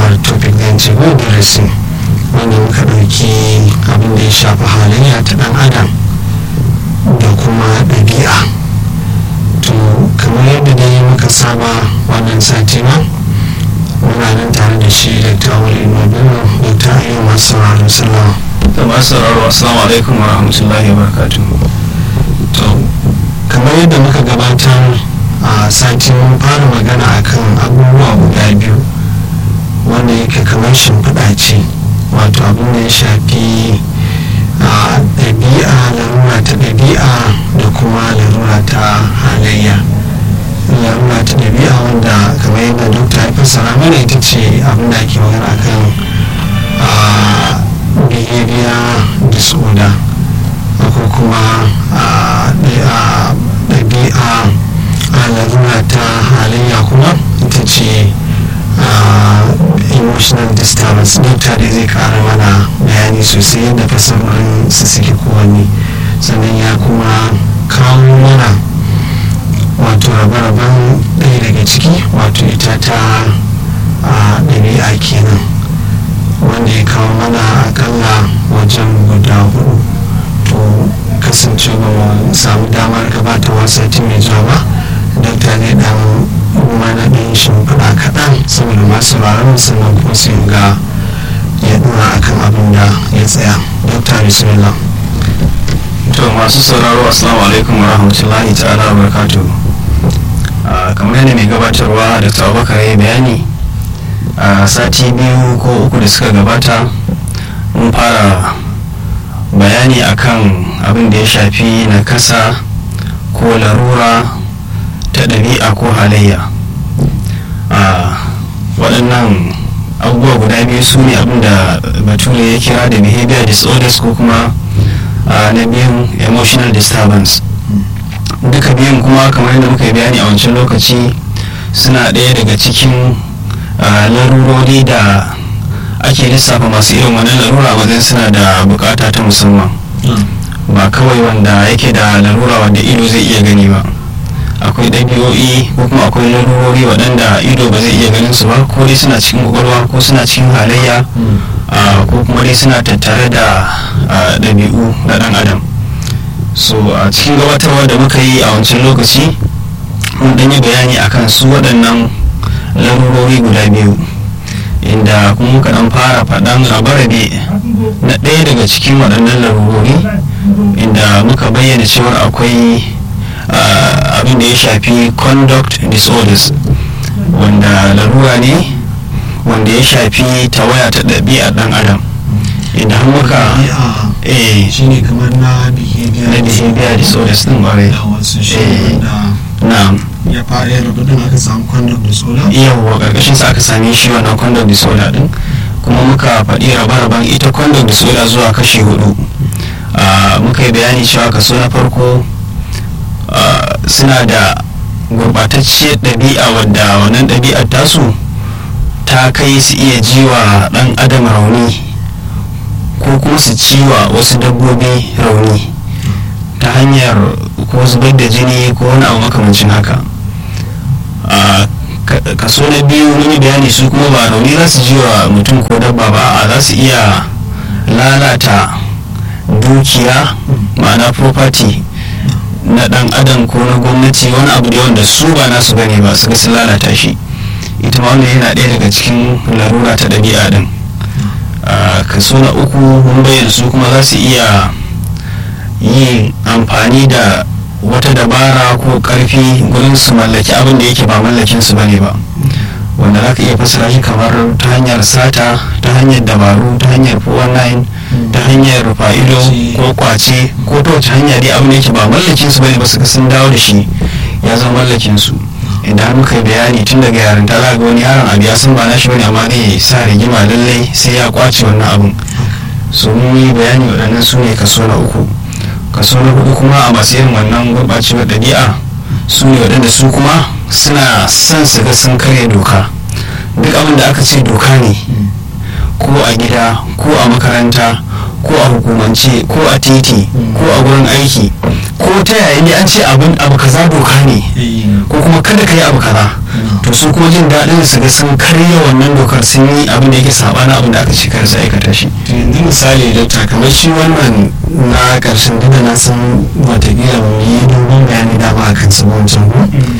our topic zan ce ko darasi wanda muka ɗauki abin da ya shafi halayya ta ɗan adam da kuma ɗabi'a to kamar yadda dai muka saba wannan sati ma muna nan tare da shi da tawali nobelo da ta yi masu sauraro sallama da masu sauraro assalamu alaikum wa rahmatullahi wa barakatuh to kamar yadda muka gabatar a sati mun fara magana akan abubuwa guda biyu wanda yake kamar shimfiɗa ce wato abin da ya shafi a ɗabi'a larura ta ɗabi'a da kuma larura ta halayya larura ta ɗabi'a wanda kamar yadda dokta ya fassara mana ita ce abin da ake magana kan behavior disorder ko kuma ɗabi'a a larura ta halayya kuma ita ce emotional disturbance dokta da zai kara mana bayani sosai yadda fasarorin su suke kowanne sannan ya kuma kawo mana wato rabe-raben ɗaya daga ciki wato ita ta ɗabi'a kenan wanda ya kawo mana akalla wajen guda hudu to kasance ba mu samu damar gabata wasa mai zuwa ba dokta ne dan mana ɗin shimfiɗa kaɗan saboda masu sauraron sannan kuma su ga ya ɗora akan abin da ya tsaya dokta bismillah to masu sauraro assalamu alaikum wa rahmatullahi ta'ala wa barakatuh kamar yadda mai gabatarwa da abubakar ya bayani a sati biyu ko uku da suka gabata mun fara bayani akan abin da ya shafi nakasa ko larura ta ɗabi'a ko halayya a waɗannan abubuwa guda biyu su ne abin da bature ya kira da behavior disorders ko kuma na biyun emotional disturbance duka biyun kuma kamar yadda muka yi bayani a wancan lokaci suna ɗaya daga cikin larurori da ake lissafa masu irin wannan larura wajen suna da bukata ta musamman ba kawai wanda yake da larura wanda ido zai iya gani ba akwai ɗabi'o'i ko kuma akwai larurori waɗanda ido ba zai iya ganin su ba ko dai suna cikin kwakwalwa ko suna cikin halayya ko kuma dai suna tattare da ɗabi'u na ɗan adam so a cikin gabatarwa da muka yi a wancan lokaci mun ɗanyi bayani akan su waɗannan larurori guda biyu inda kuma muka ɗan fara faɗan rabe-rabe na ɗaya daga cikin waɗannan larurori inda muka bayyana cewar akwai abin da ya shafi conduct disorders wanda larura ne wanda ya shafi tawaya ta ɗabi'a ɗan adam inda har muka eh shine kamar na behavior na behavior disorders din ƙwarai da wasu shi wanda na ya fara yin rubutun aka samu conduct disorder yawwa ƙarƙashin sa aka same shi wannan conduct disorder din kuma muka faɗi rabe-raben ita conduct disorder zuwa kashi hudu muka yi bayani cewa kaso na farko suna da gurɓatacciyar ɗabi'a wadda wannan ɗabi'ar tasu ta kai su iya jiwa ɗan adam rauni ko kuma su ciwa wasu dabbobi rauni ta hanyar ko zubar da jini ko wani abu makamancin haka kaso na biyu mun yi bayani su kuma ba rauni za su jiwa mutum ko dabba ba a za su iya lalata dukiya ma'ana property na dan adam ko na gwamnati wani abu da wanda su ba nasu bane ba su ga sun lalata shi ita ma wannan yana ɗaya daga cikin larura ta ɗabi'a din kaso na uku mun bayyana su kuma za su iya yin amfani da wata dabara ko ƙarfi gurin su mallaki abin da yake ba mallakin su bane ba wanda za ka iya fassara shi kamar ta hanyar sata ta hanyar dabaru ta hanyar 419 ta hanyar fa'ido ko kwace ko ta wace hanya dai abin da yake ba mallakin su bane ba su sun dawo da shi ya zama mallakin su idan har muka yi bayani tun daga yarinta za ga wani yaron abu ya san ba nashi bane amma zai sa rigima lallai sai ya kwace wannan abun so mun yi bayani waɗannan su ne kaso na uku kaso na hudu kuma a masu irin wannan gurɓacewar ɗabi'a su ne waɗanda su kuma suna son su ga sun karya doka duk abin da aka ce doka ne ko a gida ko a makaranta ko a hukumance ko a titi ko a gurin aiki ko ta yaya ne an ce abin abu kaza doka ne ko kuma kada ka yi abu kaza to su kuma jin daɗin su ga sun karya wannan dokar sun yi abin da yake sabanin abin da aka ce kar su aikata shi yanzu misali dokta kamar shi wannan na ƙarshen duk da na san watakila mu yi dogon bayani dama a kan wancan ko